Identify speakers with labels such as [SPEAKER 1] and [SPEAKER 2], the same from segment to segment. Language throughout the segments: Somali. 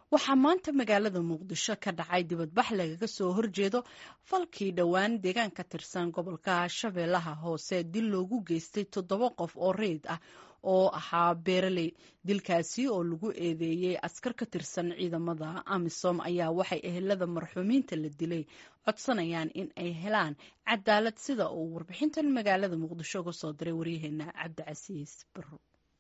[SPEAKER 1] waxaa maanta magaalada muqdisho ka dhacay dibadbax lagaga soo horjeedo falkii dhowaan deegaan ka tirsan gobolka shabeellaha hoose dil loogu geystay toddoba qof oo reyd ah oo ahaa beeraley dilkaasi oo lagu eedeeyey askar ka tirsan ciidamada amisom ayaa waxay ehelada marxuumiinta la dilay codsanayaan in ay helaan cadaalad sida uu warbixintan magaalada muqdisho uga soo diray waryaheena cabdicasiis baro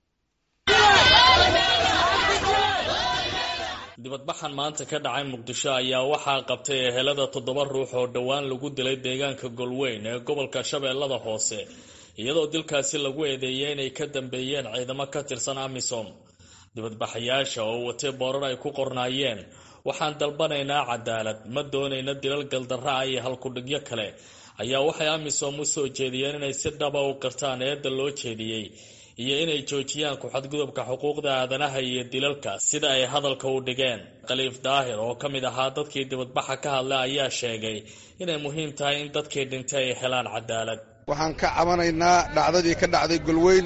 [SPEAKER 2] dibadbaxan maanta ka dhacay muqdisho ayaa waxaa qabtay ehelada toddoba ruux oo dhowaan lagu dilay deegaanka golweyn ee gobolka shabeellada hoose iyadoo dilkaasi lagu eedeeyay inay ka dambeeyeen ciidamo ka tirsan amisom dibadbaxayaasha oo watay boorar ay ku qornaayeen waxaan dalbanaynaa cadaalad ma doonayna dilal galdarra ah iyo halkudhigyo kale ayaa waxay amisom u soo jeediyeen inay si dhaba u qirtaan eedda loo jeediyey iyo inay joojiyaan ku-xadgudubka xuquuqda aadanaha iyo dilalka sida ay hadalka u dhigeen khaliif daahir oo ka mid ahaa dadkii dibadbaxa ka hadlay ayaa sheegay inay muhiim tahay in dadkii dhintay ay helaan cadaalad
[SPEAKER 3] waxaan ka cabanaynaa dhacdadii ka dhacday golweyn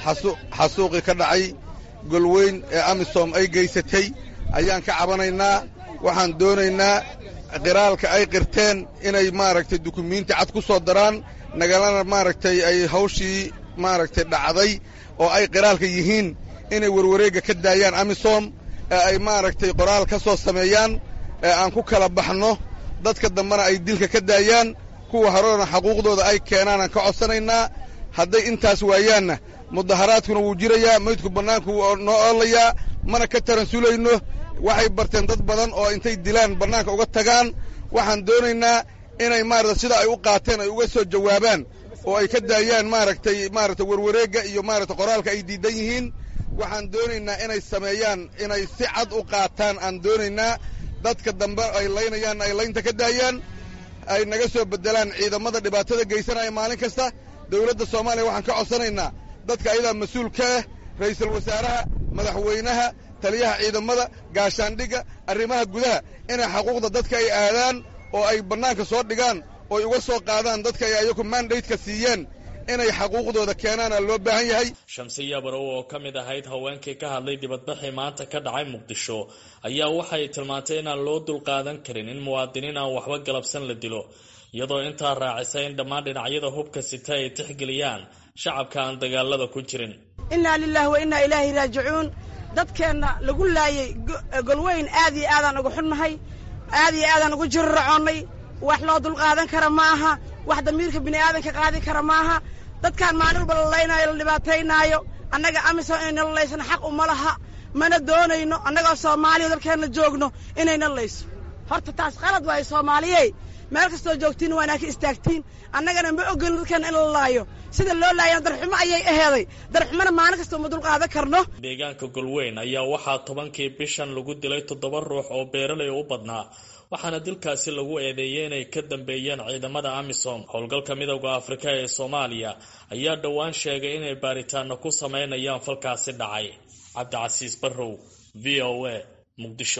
[SPEAKER 3] xasuuqii ka dhacay golweyn ee amisom ay geysatay ayaan ka cabanaynaa waxaan doonaynaa qiraalka ay qirteen inay maaragtay dukumiinti cad ku soo daraan nagalana maaragtay ay hawshii maaragtay dhacday oo ay qiraalka yihiin inay warwareegga ka daayaan amisom ee ay maaragtay qoraal ka soo sameeyaan ee aan ku kala baxno dadka dambena ay dilka ka daayaan kuwa horena xaquuqdooda ay keenaanaan ka codsanaynaa hadday intaas waayaanna mudaharaadkuna wuu jirayaa maydku bannaanku wuu noo oolayaa mana ka taransulayno waxay barteen dad badan oo intay dilaan bannaanka uga tagaan waxaan doonaynaa inay maarata sida ay u qaateen ay uga soo jawaabaan oo ay ka daayaan maaragtay maaragtay warwareegga iyo maaragtay qoraalka ay diidan yihiin waxaan doonaynaa inay sameeyaan inay si cad u qaataan aan doonaynaa dadka dambe ay laynayaanna ay laynta ka daayaan ay naga soo beddelaan ciidamada dhibaatada geysanaya maalin kasta dawladda soomaaliya waxaan ka codsanaynaa dadka ayadaa mas-uul ka ah ra'iisul wasaaraha madaxweynaha taliyaha ciidamada gaashaandhigga arrimaha gudaha inay xaquuqda dadka ay aadaan oo ay bannaanka soo dhigaan ooy uga soo qaadaan dadka ay ayaku mandaydka siiyeen inay xaquuqdooda keenaana loo baahan yahay
[SPEAKER 2] shamsiya barow oo ka mid ahayd haweenkii ka hadlay dibadbaxii maanta ka dhacay muqdisho ayaa waxay tilmaantay inaan loo dulqaadan karin in muwaadiniin aan waxba galabsan la dilo iyadoo intaa raacisay in dhammaan dhinacyada hubka sita ay tixgeliyaan shacabka aan dagaalada ku jirin
[SPEAKER 4] innaa lilaahi wa innaa ilaahi raajicuun dadkeenna lagu laayay golweyn aad iyo aadaan uga xunnahay aad iyo aadaan ugu jiriracoonnay wax loo dulqaadan kara ma aha wax damiirka bini'aadanka qaadi kara maaha dadkaan maalin walba la laynaayo la dhibaataynaayo annaga amisom inayna laysano xaq uma laha mana doonayno annagoo soomaaliya dalkeenna joogno inayna layso horta taas qalad waayo soomaaliyey meel kastoo joogtiin waa inaa ka istaagtiin annagana ma ogolin dadkeenna in la laayo sida loo laayana darxumo ayay aheeday darxumona maalin kasta uma dulqaadan karno
[SPEAKER 2] deegaanka golweyn ayaa waxaa tobankii bishan lagu dilay toddoba ruux oo beeralay u badnaa waxaana dilkaasi lagu eedeeyey inay ka dambeeyeen ciidamada amisom howlgalka midowda afrika ee soomaaliya ayaa dhowaan sheegay inay baaritaano ku sameynayaan falkaasi dhacay cabdicasiis barrow v o a muqdisho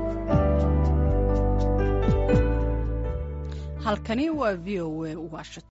[SPEAKER 1] halkani waa v o a washington